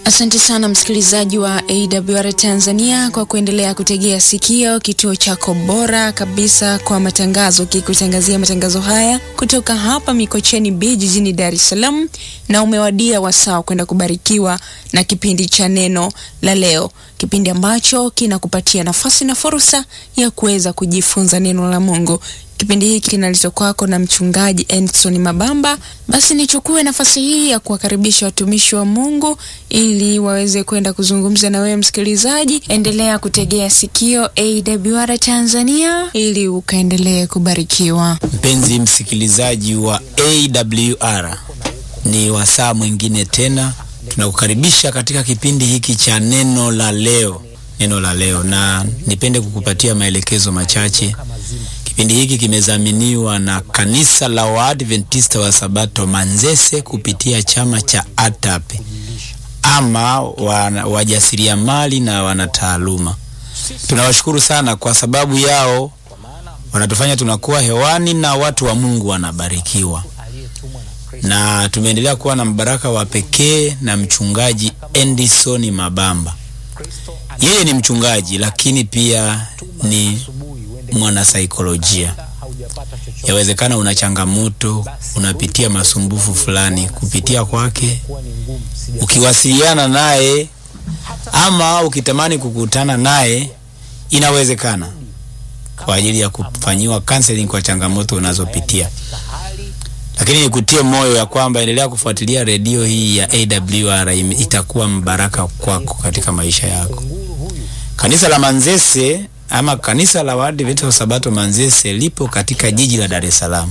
Asante sana msikilizaji wa AWR Tanzania kwa kuendelea kutegea sikio kituo chako bora kabisa kwa matangazo, kikutangazia matangazo haya kutoka hapa Mikocheni B jijini Dar es Salaam, na umewadia wasaa kwenda kubarikiwa na kipindi cha neno la leo, kipindi ambacho kinakupatia nafasi na fursa ya kuweza kujifunza neno la Mungu. Kipindi hiki kinaletwa kwako na mchungaji Endson Mabamba. Basi nichukue nafasi hii ya kuwakaribisha watumishi wa Mungu ili waweze kwenda kuzungumza na wewe msikilizaji. Endelea kutegea sikio AWR Tanzania ili ukaendelee kubarikiwa. Mpenzi msikilizaji wa AWR, ni wasaa mwingine tena tunakukaribisha katika kipindi hiki cha neno la leo, neno la leo, na nipende kukupatia maelekezo machache. Kipindi hiki kimezaminiwa na kanisa la Waadventista wa Sabato Manzese kupitia chama cha ATAPE ama wajasiriamali na wanataaluma. Tunawashukuru sana kwa sababu yao wanatufanya tunakuwa hewani na watu wa Mungu wanabarikiwa, na tumeendelea kuwa na mbaraka wa pekee na mchungaji Endison Mabamba. Yeye ni mchungaji lakini pia ni mwanasaikolojia. Yawezekana una changamoto, unapitia masumbufu fulani, kupitia kwake, ukiwasiliana naye ama ukitamani kukutana naye, inawezekana kwa ajili ya kufanyiwa counseling kwa changamoto unazopitia. Lakini nikutie moyo ya kwamba endelea kufuatilia redio hii ya AWR, itakuwa mbaraka kwako katika maisha yako. Kanisa la Manzese ama kanisa la Waadventista wa Sabato Manzese lipo katika jiji la Dar es Salaam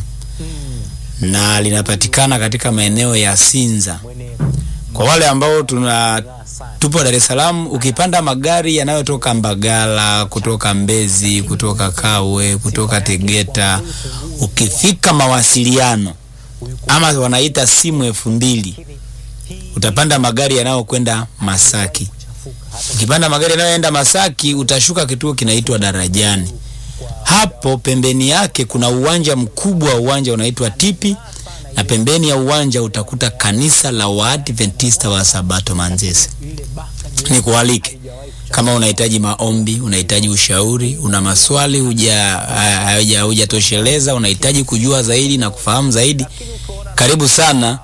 na linapatikana katika maeneo ya Sinza. Kwa wale ambao tuna tupo Dar es Salaam, ukipanda magari yanayotoka Mbagala, kutoka Mbezi, kutoka Kawe, kutoka Tegeta, ukifika mawasiliano ama wanaita simu elfu mbili utapanda magari yanayokwenda Masaki. Ukipanda magari yanayoenda Masaki utashuka kituo kinaitwa Darajani. Hapo pembeni yake kuna uwanja mkubwa, uwanja unaitwa Tipi, na pembeni ya uwanja utakuta kanisa la Waadventista wa Sabato Manzese. Nikualike kama unahitaji maombi, unahitaji ushauri, una maswali huja hujatosheleza, unahitaji kujua zaidi na kufahamu zaidi, karibu sana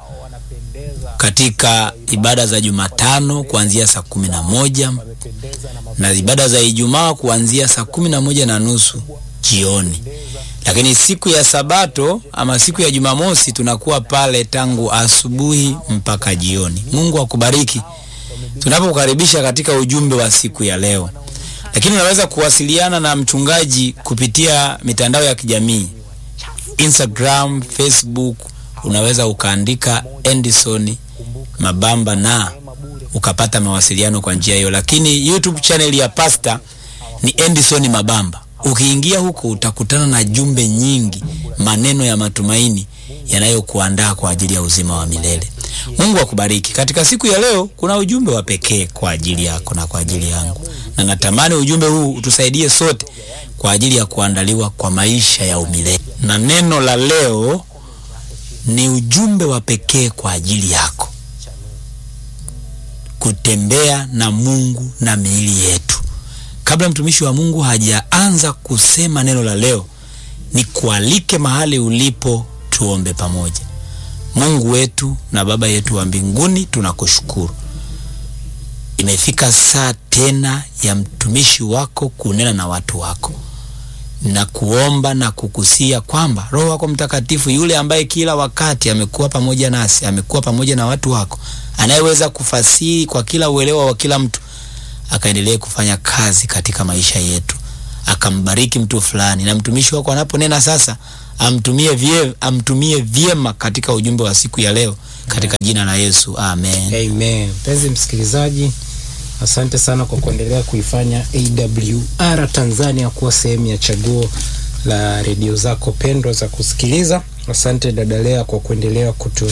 katika ibada za Jumatano kuanzia saa kumi na moja na ibada za Ijumaa kuanzia saa kumi na moja na nusu jioni. Lakini siku ya Sabato ama siku ya Jumamosi tunakuwa pale tangu asubuhi mpaka jioni. Mungu akubariki tunapokukaribisha katika ujumbe wa siku ya leo. Lakini unaweza kuwasiliana na mchungaji kupitia mitandao ya kijamii Instagram, Facebook, unaweza ukaandika Endison Mabamba na ukapata mawasiliano kwa njia hiyo. Lakini YouTube channel ya pasta ni Endison Mabamba. Ukiingia huko utakutana na jumbe nyingi, maneno ya matumaini yanayokuandaa kwa ajili ya uzima wa milele. Mungu akubariki. Katika siku ya leo kuna ujumbe wa pekee kwa ajili yako na kwa ajili yangu, na natamani ujumbe huu utusaidie sote kwa ajili ya kuandaliwa kwa maisha ya umilele. Na neno la leo ni ujumbe wa pekee kwa ajili yako, kutembea na Mungu na miili yetu. Kabla mtumishi wa Mungu hajaanza kusema neno la leo, ni kualike mahali ulipo, tuombe pamoja. Mungu wetu na Baba yetu wa mbinguni, tunakushukuru. Imefika saa tena ya mtumishi wako kunena na watu wako na kuomba na kukusia kwamba Roho wako Mtakatifu yule ambaye kila wakati amekuwa pamoja nasi, amekuwa pamoja na watu wako, anayeweza kufasiri kwa kila uelewa wa kila mtu, akaendelee kufanya kazi katika maisha yetu, akambariki mtu fulani, na mtumishi wako anaponena sasa amtumie vyema, amtumie vyema katika ujumbe wa siku ya leo, katika jina la Yesu, amen. Amen. Mpenzi msikilizaji, asante sana kwa kuendelea kuifanya AWR Tanzania kuwa sehemu ya chaguo la redio zako pendwa za kusikiliza. Asante dada Lea kwa kuendelea kutu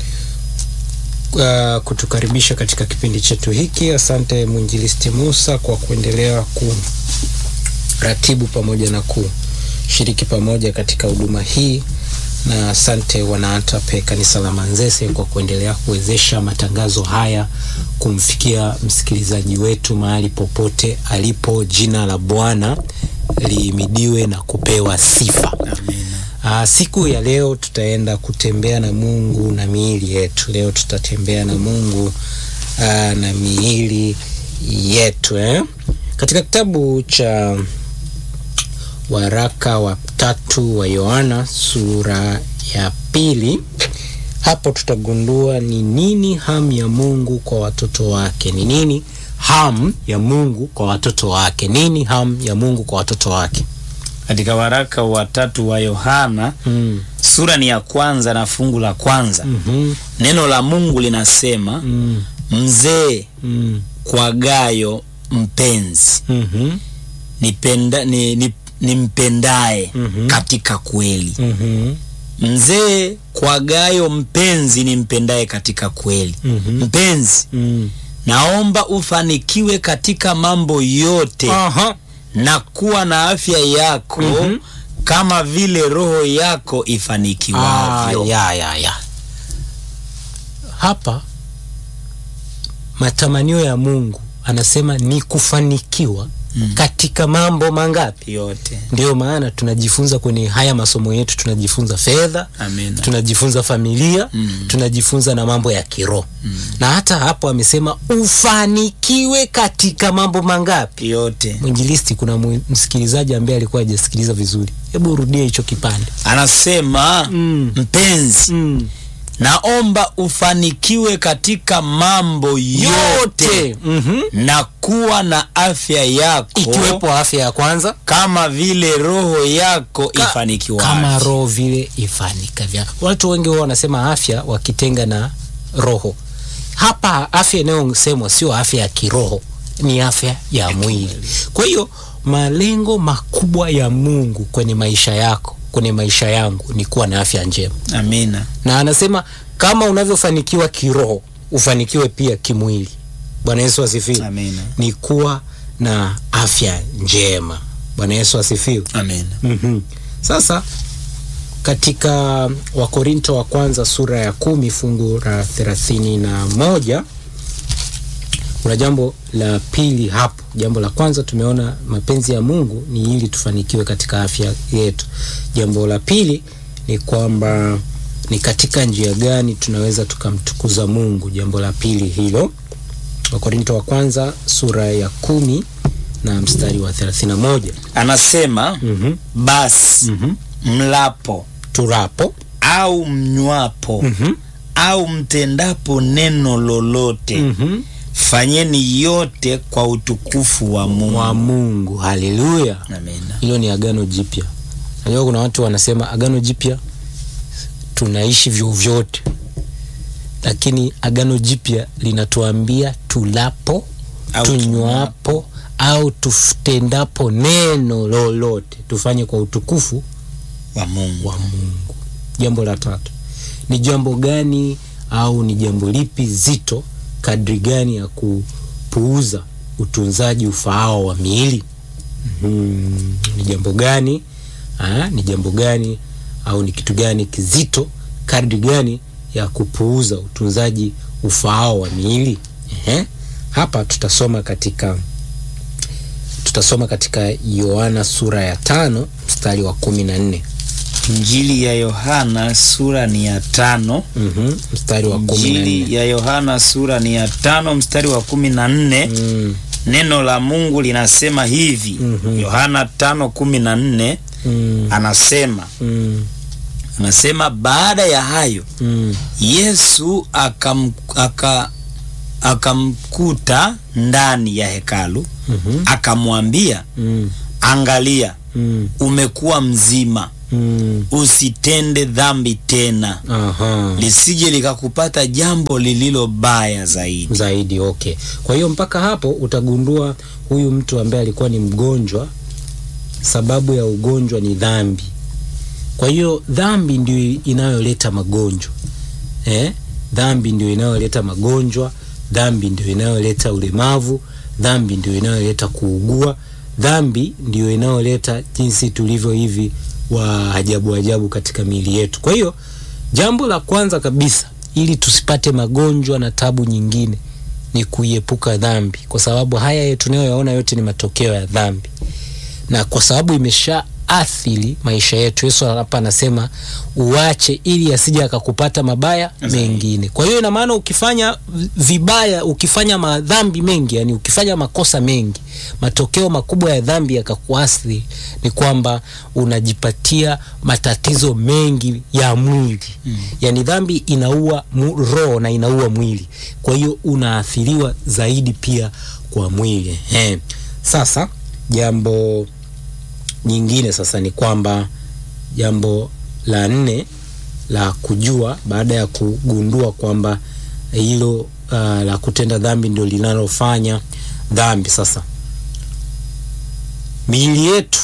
uh, kutukaribisha katika kipindi chetu hiki. Asante mwinjilisti Musa kwa kuendelea kuratibu pamoja na kushiriki pamoja katika huduma hii na asante wanaatape kanisa la Manzese kwa kuendelea kuwezesha matangazo haya kumfikia msikilizaji wetu mahali popote alipo. Jina la Bwana lihimidiwe na kupewa sifa. Amina. Aa, siku ya leo tutaenda kutembea na Mungu na miili yetu. Leo tutatembea na Mungu aa, na miili yetu eh? Katika kitabu cha waraka wa tatu wa Yohana sura ya pili, hapo tutagundua ni nini hamu ya Mungu kwa watoto wake. Ni nini hamu ya Mungu kwa watoto wake? Nini hamu ya Mungu kwa watoto wake? Katika waraka wa tatu wa Yohana Mm. sura ni ya kwanza na fungu la kwanza Mhm. neno la Mungu linasema Mm. mzee Mm. kwa Gayo mpenzi Mhm. nipenda, ni, ni, nimpendaye Mhm. katika kweli. Mhm. Mzee kwa Gayo mpenzi nimpendaye katika kweli. Mhm. Mpenzi, Mm. naomba ufanikiwe katika mambo yote Aha. na kuwa na afya yako Mhm. kama vile roho yako Ah, ifanikiwavyo. ya, ya, ya. Hapa matamanio ya Mungu anasema ni kufanikiwa Mm. katika mambo mangapi? yote. Ndio maana tunajifunza kwenye haya masomo yetu, tunajifunza fedha, Amina. tunajifunza familia Mm. tunajifunza na mambo ya kiroho na hata hapo amesema ufanikiwe katika mambo mangapi? yote. Mwinjilisti, kuna mwi- msikilizaji ambaye alikuwa hajasikiliza vizuri, hebu urudie hicho kipande. Anasema Mm. mpenzi, Mm. naomba ufanikiwe katika mambo yote yote Mhm. na kuwa na afya yako ikiwepo afya ya kwanza kama vile roho yako Ka- ifanikiwavyo. kama roho vile ifanikavyo. Watu wengi huwa wanasema afya wakitenga na roho. Hapa afya inayosemwa sio afya ya kiroho, ni afya ya mwili. Kwa hiyo malengo makubwa ya Mungu kwenye maisha yako, kwenye maisha yangu ni kuwa na afya njema, Amina. na anasema kama unavyofanikiwa kiroho ufanikiwe pia kimwili. Bwana Yesu asifiwe. Amina. Ni kuwa na afya njema. Bwana Yesu asifiwe. Amina. Mhm. Sasa katika Wakorinto wa kwanza sura ya kumi fungu la thelathini na moja kuna jambo la pili hapo. Jambo la kwanza tumeona mapenzi ya Mungu ni ili tufanikiwe katika afya yetu. Jambo la pili ni kwamba ni katika njia gani tunaweza tukamtukuza Mungu. Jambo la pili hilo, Wakorinto wa kwanza sura ya kumi na mstari wa thelathini na moja. Anasema Mhm. basi Mhm. mlapo turapo au mnywapo Mhm. au mtendapo neno lolote Mhm. fanyeni yote kwa utukufu wa Mungu. wa Mungu. Haleluya! Amina. Hilo ni agano jipya. Najua kuna watu wanasema agano jipya tunaishi vyovyote, lakini agano jipya linatuambia tulapo, Au tunywapo au tutendapo neno lolote tufanye kwa utukufu wa Mungu. wa Mungu. Jambo la tatu ni jambo gani au ni jambo lipi zito kadri gani ya kupuuza utunzaji ufaao wa miili? Mhm. Ni jambo gani Aa, ni jambo gani au ni kitu gani kizito kadri gani ya kupuuza utunzaji ufaao wa miili? Ehe. Hapa tutasoma katika tutasoma katika Yohana sura ya tano mstari wa kumi na nne. Injili ya Yohana sura ni ya tano. Mhm, mstari wa kumi na nne. Injili ya Yohana sura ni ya tano mstari wa kumi na nne. Mm, Neno la Mungu linasema hivi. Mhm. Yohana tano kumi na nne mm, anasema mm, anasema baada ya hayo mm, Yesu akam, aka, akamkuta ndani ya hekalu mhm, akamwambia, mm, angalia, mm, umekuwa mzima, mm. usitende dhambi tena, Aha. lisije likakupata jambo lililo baya zaidi. zaidi okay. Kwa hiyo mpaka hapo utagundua huyu mtu ambaye alikuwa ni mgonjwa, sababu ya ugonjwa ni dhambi. Kwa hiyo dhambi ndio inayoleta magonjwa eh? Dhambi ndio inayoleta magonjwa, dhambi ndio inayoleta ulemavu, dhambi ndio inayoleta kuugua, dhambi ndio inayoleta jinsi tulivyo hivi wa ajabu ajabu katika miili yetu. Kwa hiyo jambo la kwanza kabisa ili tusipate magonjwa na tabu nyingine ni kuiepuka dhambi, kwa sababu haya tunayoyaona yote ni matokeo ya dhambi, na kwa sababu imesha athiri maisha yetu. Yesu hapa anasema uache, ili asije akakupata mabaya mengine. Kwa hiyo ina maana ukifanya vibaya, ukifanya madhambi mengi, yani ukifanya makosa mengi, matokeo makubwa ya dhambi yakakuathiri ni kwamba unajipatia matatizo mengi ya mwili mm. Yani dhambi inaua roho na inaua mwili, kwa hiyo unaathiriwa zaidi pia kwa mwili. He. Sasa jambo nyingine sasa ni kwamba jambo la nne la kujua baada ya kugundua kwamba hilo uh, la kutenda dhambi ndio linalofanya dhambi. Sasa miili yetu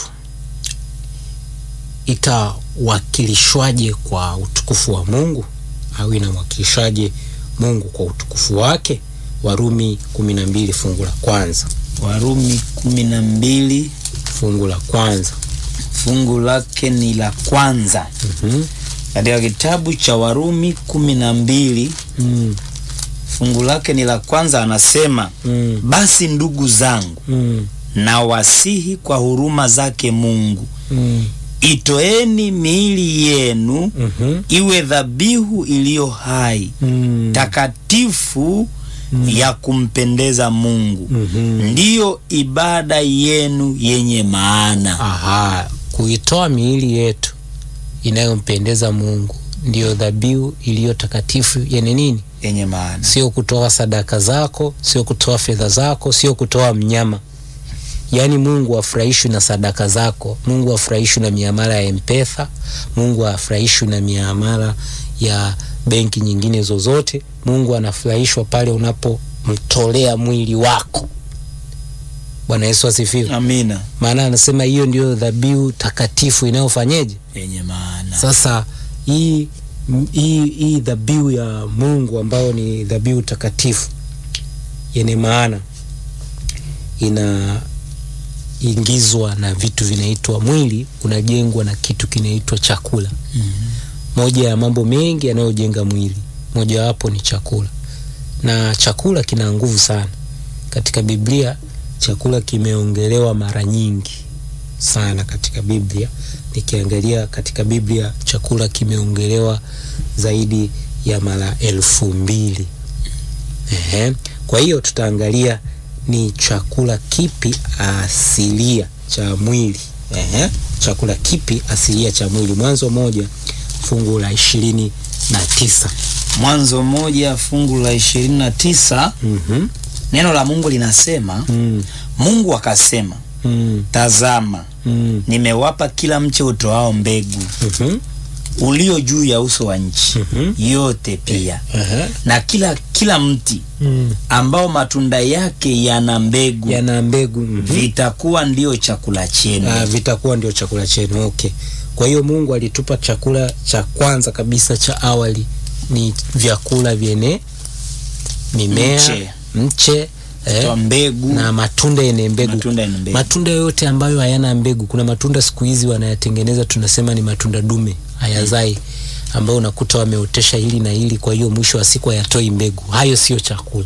itawakilishwaje kwa utukufu wa Mungu au inamwakilishaje Mungu kwa utukufu wake? Warumi kumi na mbili fungu la kwanza. Warumi kumi na mbili fungu la kwanza fungu lake ni la kwanza mm katika kitabu cha Warumi kumi na mbili mm. fungu lake ni la kwanza, anasema mm. basi ndugu zangu, mm. na wasihi kwa huruma zake Mungu, mm. itoeni miili yenu Mhm. iwe dhabihu iliyo hai mm. takatifu ya kumpendeza Mungu, Mhm. ndiyo ibada yenu yenye maana. Aha, kuitoa miili yetu inayompendeza Mungu ndiyo dhabihu iliyo takatifu yenye nini? Yenye maana. Sio kutoa sadaka zako, sio kutoa fedha zako, sio kutoa mnyama. Yaani Mungu afurahishwi na sadaka zako. Mungu afurahishwi na miamala ya M-Pesa. Mungu afurahishwi na miamala ya benki nyingine zozote. Mungu anafurahishwa pale unapomtolea mwili wako. Bwana Yesu asifiwe. Amina. Maana anasema hiyo ndio dhabihu takatifu inayofanyeje? Yenye maana. Sasa hii hii hii dhabihu ya Mungu ambayo ni dhabihu takatifu yenye maana inaingizwa na vitu vinaitwa mwili, unajengwa na kitu kinaitwa chakula. Moja ya mambo mengi yanayojenga mwili, mojawapo ni chakula, na chakula kina nguvu sana. Katika Biblia chakula kimeongelewa mara nyingi sana katika Biblia. Nikiangalia katika Biblia chakula kimeongelewa zaidi ya mara elfu mbili. Ehe. Kwa hiyo tutaangalia ni chakula kipi asilia cha mwili. Ehe. Chakula kipi asilia cha mwili? Mwanzo moja fungu la ishirini na tisa. Mwanzo moja fungu la ishirini na tisa Mhm. neno la Mungu linasema Mm. Mungu akasema, Mm. tazama, Mm. nimewapa kila mche utoao mbegu Mhm. ulio juu ya uso wa nchi Mhm. yote pia Ehe. na kila kila mti Mm. ambao matunda yake yana mbegu Yana mbegu. Mhm. vitakuwa ndio chakula chenu. Ah, vitakuwa ndio chakula chenu. Okay. Kwa hiyo Mungu alitupa chakula cha kwanza kabisa cha awali ni vyakula vyenye mimea, Mche. mche, eh, Toa mbegu na matunda yenye mbegu. matunda yenye mbegu. Matunda yote ambayo hayana mbegu, kuna matunda siku hizi wanayatengeneza, tunasema ni matunda dume, hayazai, ambayo unakuta wameotesha hili na hili, kwa hiyo mwisho wa siku hayatoi mbegu. Hayo sio chakula.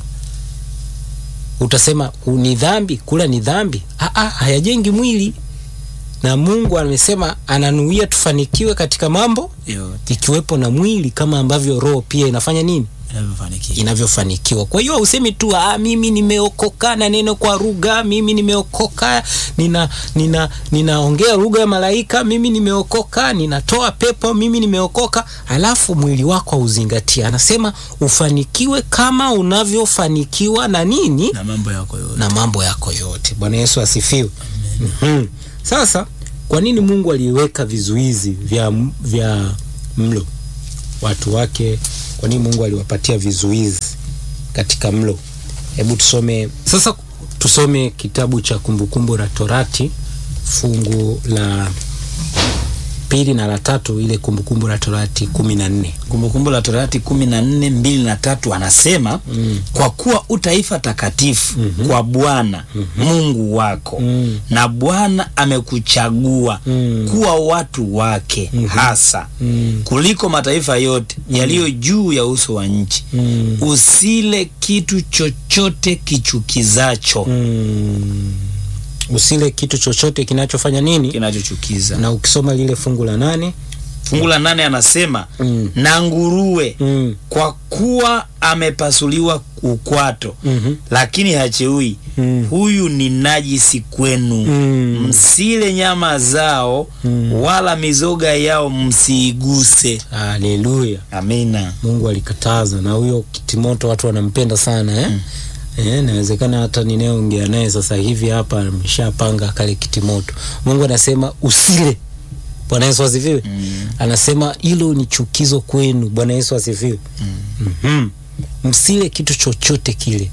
Utasema "U- ni dhambi, kula ni dhambi? Ah, ah, hayajengi mwili, na Mungu amesema ananuia tufanikiwe katika mambo yote ikiwepo na mwili, kama ambavyo roho pia inafanya nini inavyofanikiwa. inavyofanikiwa. Kwa hiyo hausemi tu ah, mimi nimeokoka na neno kwa lugha, mimi nimeokoka nina nina ninaongea lugha ya malaika, mimi nimeokoka ninatoa pepo, mimi nimeokoka, alafu mwili wako hauzingatia. Anasema ufanikiwe kama unavyofanikiwa na nini na mambo yako yote. na mambo yako yote. Bwana Yesu asifiwe. Mhm. Sasa kwa nini Mungu aliweka vizuizi vya, vya mlo watu wake? Kwa nini Mungu aliwapatia vizuizi katika mlo? Hebu tusome sasa, tusome kitabu cha Kumbukumbu la Torati fungu la pili na la tatu ile kumbukumbu la torati kumi na nne Kumbukumbu la Torati kumi na nne mbili na tatu anasema Mm. kwa kuwa utaifa takatifu Mhm. kwa Bwana Mungu wako Mm. na Bwana amekuchagua Mm. kuwa watu wake Mhm. hasa Mm. kuliko mataifa yote yaliyo juu ya uso wa nchi. Mm. Usile kitu chochote kichukizacho Mm. usile kitu chochote kinachofanya nini kinachochukiza. na ukisoma lile fungu la nane Fungu la nane anasema mm. na nguruwe Mm. kwa kuwa amepasuliwa ukwato Mhm. lakini hacheui Mm. huyu ni najisi kwenu Mm. msile nyama zao Mm. wala mizoga yao msiiguse Haleluya. amina Mungu alikataza na huyo kitimoto watu wanampenda sana eh? Mm. Eh, nawezekana hata ninayeongea naye sasa hivi hapa ameshapanga kale kitimoto. Mungu anasema usile. Bwana Yesu asifiwe. mm. Anasema hilo ni chukizo kwenu. Bwana Yesu asifiwe. Mm. Mhm. Msile kitu chochote kile.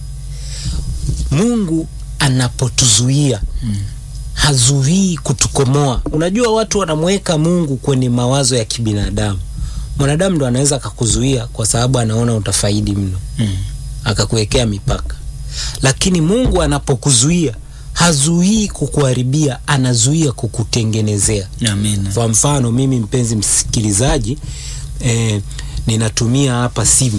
Mungu anapotuzuia Mm. hazuii kutukomoa. Unajua watu wanamweka Mungu kwenye mawazo ya kibinadamu. Mwanadamu ndo anaweza akakuzuia kwa sababu anaona utafaidi mno, Mm. akakuwekea mipaka. Lakini Mungu anapokuzuia hazuii kukuharibia, anazuia kukutengenezea. amina Kwa mfano mimi, mpenzi msikilizaji, eh, ninatumia hapa simu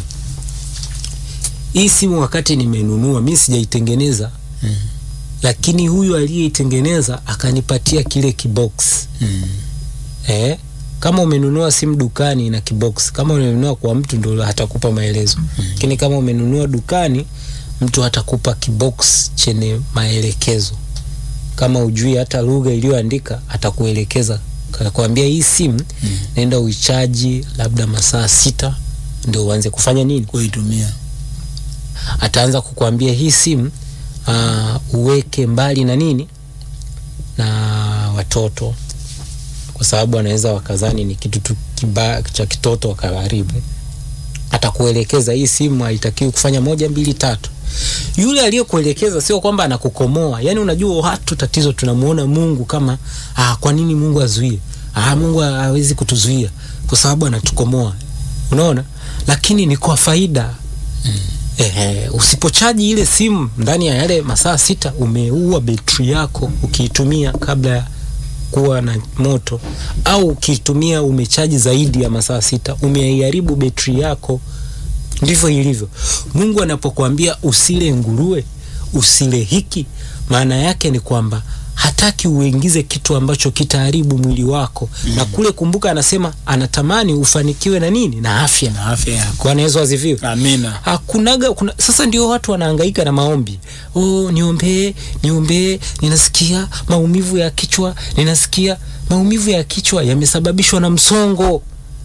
hii simu. Wakati nimenunua mi sijaitengeneza Mm. lakini huyu aliyeitengeneza akanipatia kile kibox Mm. eh, kama umenunua simu dukani na kibox, kama umenunua kwa mtu ndo hatakupa maelezo, lakini kama umenunua dukani mtu atakupa kibox chenye maelekezo. Kama ujui hata lugha iliyoandika atakuelekeza, kakwambia hii simu Mm. nenda uichaji labda masaa sita ndio uanze kufanya nini. kuitumia Ataanza kukwambia hii simu uh, uweke mbali na nini na watoto, kwa sababu anaweza wakazani ni kitu tu kiba cha kitoto wakaharibu. Atakuelekeza hii simu haitakiwi kufanya moja mbili tatu. Yule aliyekuelekeza sio kwamba anakukomoa. Yani unajua watu tatizo, tunamuona Mungu kama ah, kwa nini Mungu azuie? Ah, Mungu hawezi kutuzuia kwa sababu anatukomoa, unaona, lakini ni kwa faida Ehe, usipochaji ile simu ndani ya yale masaa sita, umeua betri yako ukiitumia kabla ya kuwa na moto, au ukiitumia umechaji zaidi ya masaa sita, umeiharibu betri yako. Ndivyo ilivyo. Mungu anapokuambia usile nguruwe, usile hiki, maana yake ni kwamba hataki uingize kitu ambacho kitaharibu mwili wako mm. na kule, kumbuka, anasema anatamani ufanikiwe na nini, na afya. na afya yako Bwana Yesu asifiwe. amina Hakunaga kuna, sasa ndio watu wanahangaika na maombi. Oh, niombee, niombee, ninasikia maumivu ya kichwa, ninasikia maumivu ya kichwa yamesababishwa na msongo.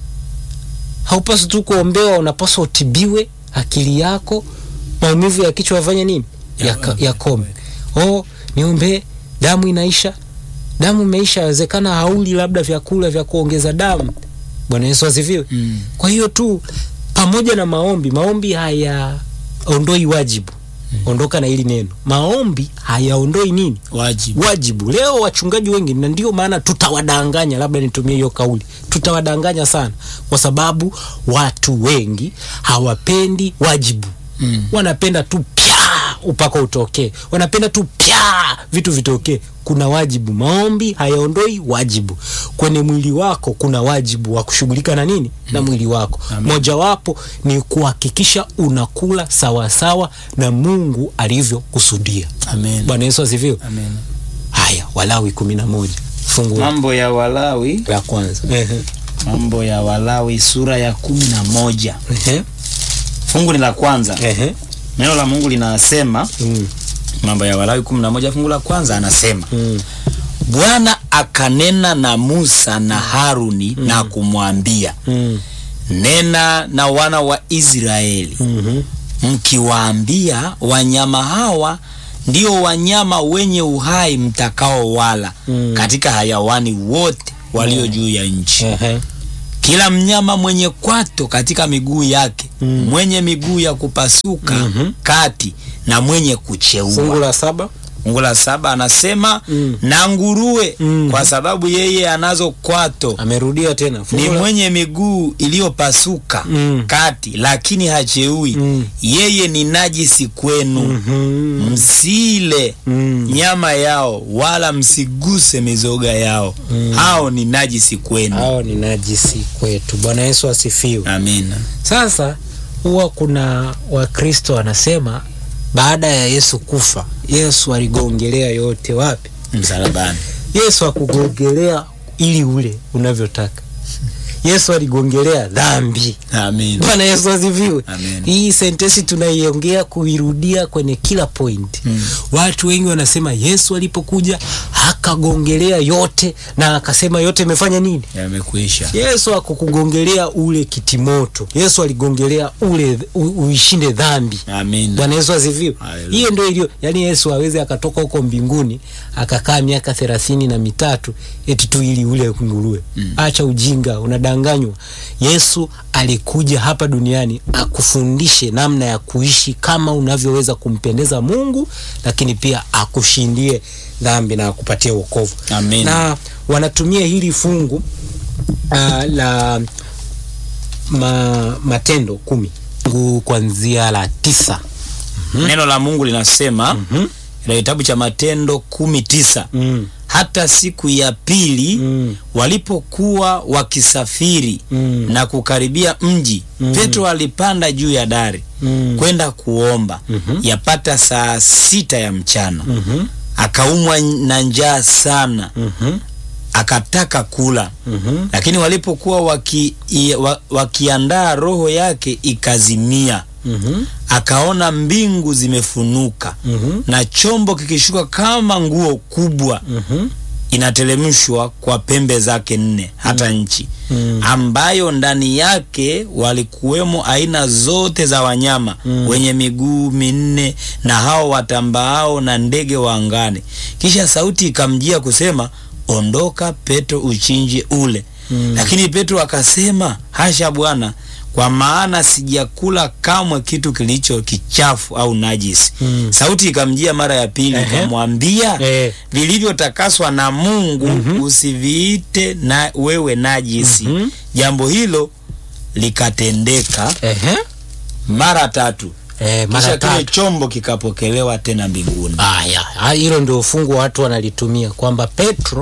Haupaswi tu kuombewa, unapaswa utibiwe akili yako. Maumivu ya kichwa yafanye nini? Yaka- Yakome. Oh, niombee, damu inaisha. Damu imeisha, yawezekana hauli labda vyakula vya kuongeza damu. Bwana Yesu asifiwe. mm. Kwa hiyo tu pamoja na maombi, maombi hayaondoi wajibu. Ondoka na hili neno, maombi hayaondoi nini wajibu wajibu. Leo wachungaji wengi, na ndio maana tutawadanganya, labda nitumie hiyo kauli, tutawadanganya sana, kwa sababu watu wengi hawapendi wajibu mm. wanapenda tu pya upako utokee, wanapenda tu pya vitu vitokee. Kuna wajibu. Maombi hayaondoi wajibu. Kwenye mwili wako kuna wajibu wa kushughulika na nini na mwili wako. Amen. Mojawapo ni kuhakikisha unakula sawasawa na Mungu alivyokusudia. amen Bwana Yesu asifiwe. amen Haya, Walawi kumi na moja fungu mambo ya Walawi la kwanza. Ehe. mambo ya Walawi sura ya kumi na moja Ehe. fungu ni la kwanza Ehe. neno la Mungu linasema Mm. mambo ya Walawi kumi na moja fungu la kwanza anasema Mm. Bwana akanena na Musa na Haruni na kumwambia Mm. nena na wana wa Israeli Mhm. mkiwaambia wanyama hawa ndio wanyama wenye uhai mtakao wala Mm. katika hayawani wote walio juu ya nchi Ehe. kila mnyama mwenye kwato katika miguu yake Mm. mwenye miguu ya kupasuka Mhm. kati na mwenye Fungu kucheua la saba. fungu la saba anasema Mm. na nguruwe Mm. kwa sababu yeye anazo kwato amerudia tena ni Fungu la- mwenye miguu iliyopasuka Mm. kati lakini hacheui Mm. yeye ni najisi kwenu Mhm. msile Mm. nyama yao wala msiguse mizoga yao hao ni najisi kwenu hao ni najisi kwetu bwana yesu asifiwe amina sasa huwa kuna wakristo wanasema baada ya yesu kufa yesu aligongelea yote wapi msalabani yesu akugongelea ili ule unavyotaka yesu aligongelea dhambi amina bwana yesu asifiwe Amen. hii sentensi tunaiongea kuirudia kwenye kila point Mm. watu wengi wanasema yesu alipokuja akagongelea yote na akasema yote imefanya nini yamekuisha yesu akukugongelea ule kitimoto yesu aligongelea ule u, uishinde dhambi amina bwana yesu asifiwe Haleluya. hiyo ndio iliyo yani yesu aweze akatoka huko mbinguni akakaa miaka thelathini na mitatu eti tu ili ule nguruwe mm. acha ujinga unadanganywa yesu alikuja hapa duniani akufundishe namna ya kuishi kama unavyoweza kumpendeza mungu lakini pia akushindie dhambi na akupatie wokovu Amen. na wanatumia hili fungu uh, la ma, matendo kumi fungu kuanzia la tisa neno la mungu linasema mm kitabu cha matendo kumi tisa mm. hata siku ya pili Mm. walipokuwa wakisafiri Mm. na kukaribia mji Mm. petro alipanda juu ya dari Mm. kwenda kuomba Mhm. yapata saa sita ya mchana Mhm. akaumwa na njaa sana Mhm. akataka kula Mhm. lakini walipokuwa waki, i- wa, wakiandaa roho yake ikazimia Mhm. akaona mbingu zimefunuka Mhm. na chombo kikishuka kama nguo kubwa Mhm. inateremshwa kwa pembe zake nne hata nchi Mm. ambayo ndani yake walikuwemo aina zote za wanyama Mm. wenye miguu minne na hao watambaao na ndege wa angani kisha sauti ikamjia kusema ondoka petro uchinje ule Mm. lakini petro akasema hasha bwana kwa maana sijakula kamwe kitu kilicho kichafu au najisi Mm. sauti ikamjia mara ya pili Ehe. ikamwambia Eh. vilivyotakaswa na mungu Mhm. usiviite na wewe najisi Mhm. jambo hilo likatendeka Ehe. mara tatu Eh, kisha mara kile tatu chombo kikapokelewa tena mbinguni haya ha- hilo ndio fungu watu wanalitumia kwamba petro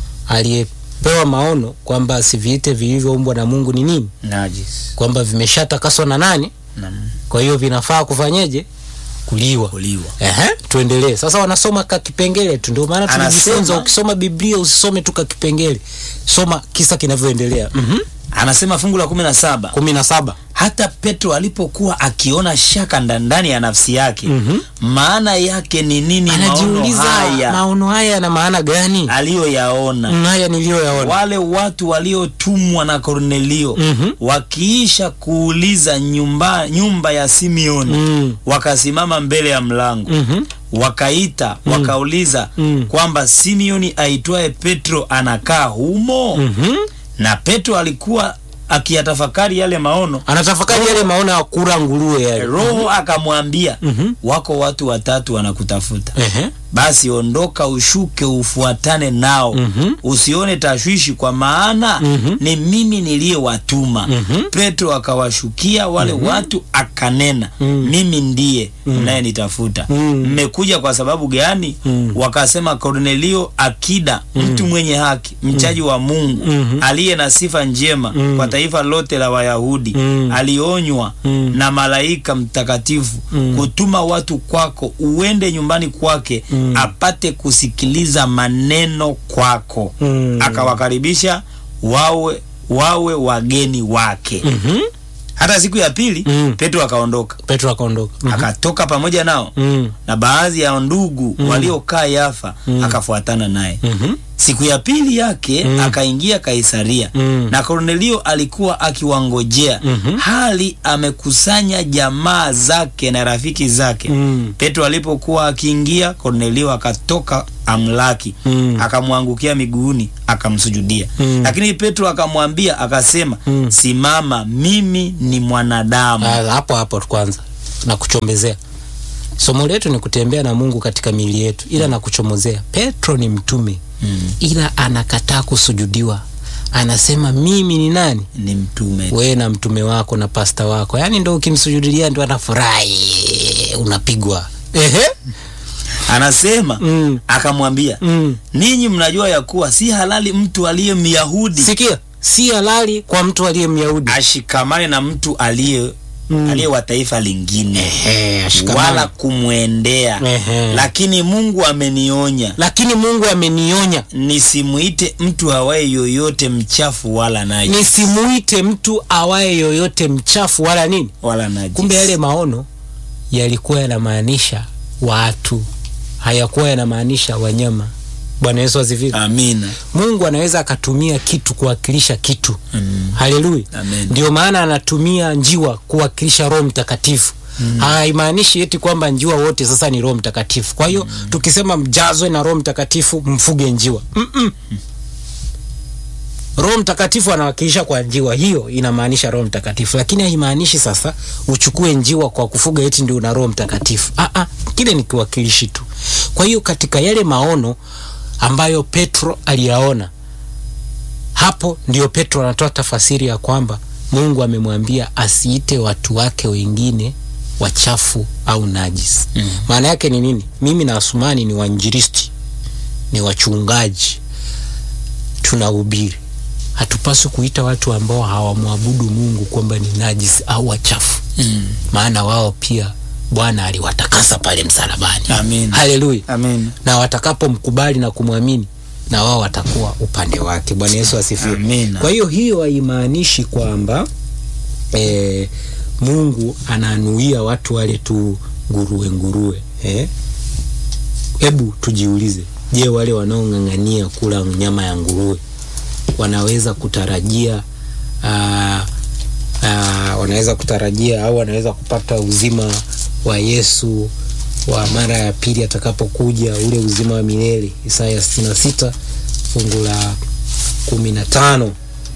aliyepewa maono kwamba siviite vilivyoumbwa na mungu ni nini najisi kwamba vimeshatakaswa na nani na kwa hiyo vinafaa kufanyeje kuliwa kuliwa Ehe, tuendelee sasa wanasoma ka kipengele tu ndio maana Anasema- tunajifunza ukisoma biblia usisome tu ka kipengele soma kisa kinavyoendelea mm anasema fungu la kumi na saba kumi na saba hata petro alipokuwa akiona shaka nda- ndani ya nafsi yake Mhm. maana yake ni nini maono anajiuliza haya maono haya yana maana gani aliyoyaona Mm, haya niliyoyaona wale watu waliotumwa na kornelio Mhm. wakiisha kuuliza nyumba, nyumba ya simeoni Mm. wakasimama mbele ya mlango Mhm. wakaita wakauliza Mm. kwamba simeoni aitwaye petro anakaa humo Mhm. na petro alikuwa akiyatafakari yale maono anatafakari yale maono ya kura nguruwe yale roho akamwambia Mhm. wako watu watatu wanakutafuta Ehe. basi ondoka ushuke ufuatane nao Mhm. usione tashwishi kwa maana Mhm. ni mimi niliyewatuma Mhm. petro akawashukia wale watu akanena Mhm. mimi ndiye mnayenitafuta Mhm. mmekuja kwa sababu gani Mhm. wakasema kornelio akida mtu mwenye haki mchaji wa mungu Mhm. aliye na sifa njema Mhm. kwa taifa lote la wayahudi Mhm. alionywa Mhm. na malaika mtakatifu Mhm. kutuma watu kwako uende nyumbani kwake Mhm. apate kusikiliza maneno kwako Mhm. akawakaribisha wawe wawe wageni wake Mhm. hata siku ya pili Mhm. petro akaondoka petro akaondoka Mhm. akatoka pamoja nao Mhm. na baadhi ya ndugu waliokaa yafa akafuatana naye Mhm. siku ya pili yake Mm. akaingia kaisaria Mm. na kornelio alikuwa akiwangojea Mhm. hali amekusanya jamaa zake na rafiki zake Mm. petro alipokuwa akiingia kornelio akatoka amlaki Mm. akamwangukia miguuni akamsujudia Mm. lakini petro akamwambia akasema Mm. simama mimi ni mwanadamu Ah, hapo hapo kwanza na kuchombezea somo letu ni kutembea na mungu katika miili yetu ila nakuchomozea petro ni mtume Mm. ila anakataa kusujudiwa anasema mimi ni nani ni mtume wewe na mtume wako na pasta wako yaani ndo ukimsujudilia ndo anafurahi unapigwa ehe anasema Mm. akamwambia mm. ninyi mnajua ya kuwa si halali mtu aliye myahudi sikia si halali kwa mtu aliye myahudi ashikamane na mtu aliye Mm. aliye wa taifa lingine Ehe, ashikamane. wala kumwendea Ehe. lakini mungu amenionya lakini mungu amenionya nisimuite mtu awaye yoyote mchafu wala najis nisimuite mtu awaye yoyote mchafu wala nini wala najis kumbe yale maono yalikuwa yanamaanisha watu hayakuwa yanamaanisha wanyama bwana yesu asifiwe amina mungu anaweza akatumia kitu kuwakilisha kitu Mm. haleluya Amen. ndio maana anatumia njiwa kuwakilisha roho mtakatifu mm. haimaanishi eti kwamba njiwa wote sasa ni roho mtakatifu kwa hiyo mm. tukisema mjazwe na roho mtakatifu mfuge njiwa Mm-mm. roho mtakatifu anawakilisha kwa njiwa hiyo inamaanisha roho mtakatifu lakini haimaanishi sasa uchukue njiwa kwa kufuga eti ndio una roho mtakatifu ah, ah, kile ni kiwakilishi tu kwa hiyo katika yale maono ambayo petro aliyaona hapo ndio petro anatoa tafasiri ya kwamba mungu amemwambia asiite watu wake wengine wachafu au najis Mm. maana yake ni nini mimi na asumani ni wainjilisti ni wachungaji tunahubiri hatupaswi kuita watu ambao hawamwabudu mungu kwamba ni najis au wachafu Mm. maana wao pia bwana aliwatakasa pale msalabani Amin. haleluya Amen. na watakapomkubali na kumwamini na wao watakuwa upande wake bwana yesu asifiwe Amina. kwa hiyo hiyo haimaanishi kwamba e, mungu ananuia watu wale tu nguruwe nguruwe eh? hebu tujiulize je wale wanaong'ang'ania kula nyama ya nguruwe wanaweza kutarajia aa, aa, wanaweza kutarajia au wanaweza kupata uzima wa yesu wa mara ya pili atakapokuja ule uzima wa milele isaya 66 fungu la kumi na tano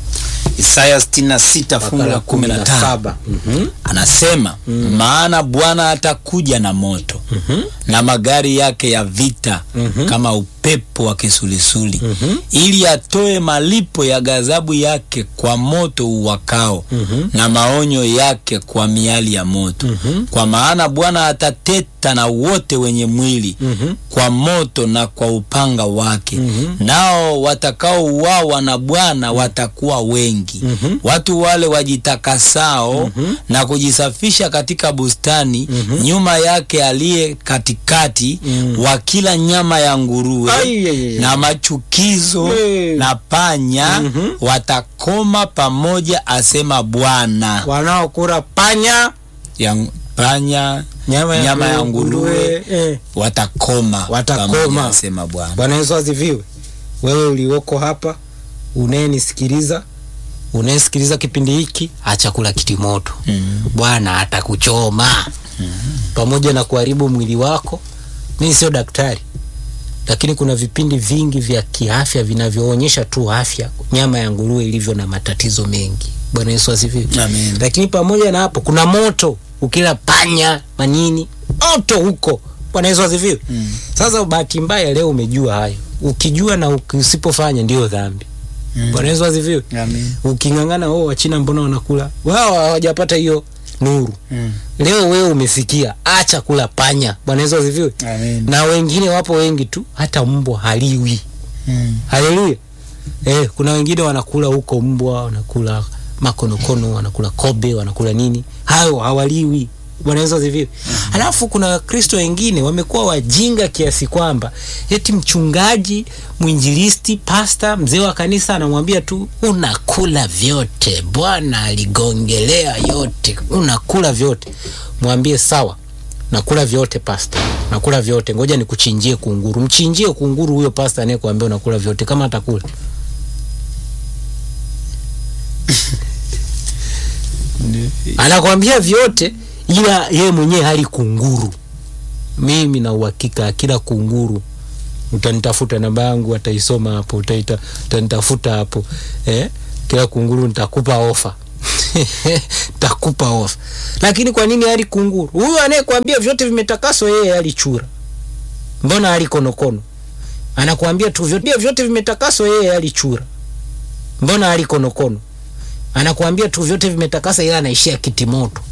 isaya 66 fungu la 15 Mhm. anasema maana bwana atakuja na moto Mhm. na magari yake ya vita Mhm. kama upepo wa kisulisuli Mhm. ili atoe malipo ya ghadhabu yake kwa moto uwakao Mhm. na maonyo yake kwa miali ya moto Mhm. kwa maana bwana atateta na wote wenye mwili Mhm. kwa moto na kwa upanga wake Mhm. nao watakaouawa na bwana watakuwa wengi Mhm. watu wale wajitakasao Mhm. na kujisafisha katika bustani Mhm. nyuma yake aliye katikati Mhm. wa kila nyama ya nguruwe Ai, ai, ai, ai. na machukizo Hey. na panya Mhm. watakoma pamoja asema bwana wanaokula panya ya panya nyama ya, Nyama ya nguruwe. eh. watakoma Watakoma. pamoja asema bwana bwana yesu asifiwe wewe ulioko hapa unayenisikiliza unayesikiliza kipindi hiki acha kula kitimoto mm. bwana atakuchoma pamoja na kuharibu mwili wako mimi sio daktari lakini kuna vipindi vingi vya kiafya vinavyoonyesha tu afya nyama ya nguruwe ilivyo na matatizo mengi bwana yesu asifiwe Amen. lakini pamoja na hapo kuna moto ukila panya manini moto huko bwana yesu asifiwe Mm. sasa bahati mbaya leo umejua hayo ukijua na uki- usipofanya ndio dhambi Mm. bwana yesu asifiwe Amen. uking'ang'ana oh, wachina mbona wanakula wao hawajapata hiyo nuru Mm. leo wewe umesikia acha kula panya bwana yesu asifiwe Amen. na wengine wapo wengi tu hata mbwa haliwi Mm. haleluya eh, kuna wengine wanakula huko mbwa wanakula makonokono wanakula kobe wanakula nini hayo hawaliwi bwana yesu asifiwe halafu kuna wakristo wengine wamekuwa wajinga kiasi kwamba eti mchungaji mwinjilisti pasta mzee wa kanisa anamwambia tu unakula vyote bwana aligongelea yote unakula vyote mwambie sawa nakula vyote pasta nakula vyote ngoja nikuchinjie kunguru mchinjie kunguru huyo pasta anayekuambia unakula vyote kama atakula anakwambia vyote ila yeye mwenyewe hali kunguru mimi na uhakika kila kunguru utanitafuta namba yangu ataisoma hapo utaita utanitafuta hapo eh? kila kunguru nitakupa ofa takupa ofa. Lakini kwa nini ali kunguru? Huyu anayekwambia vyote vimetakaswa, yeye alichura. Mbona ali konokono? Anakuambia tu vyote, vyote vimetakaswa, yeye alichura. Mbona ali konokono? Anakuambia tu vyote vimetakaswa, ila anaishia kitimoto.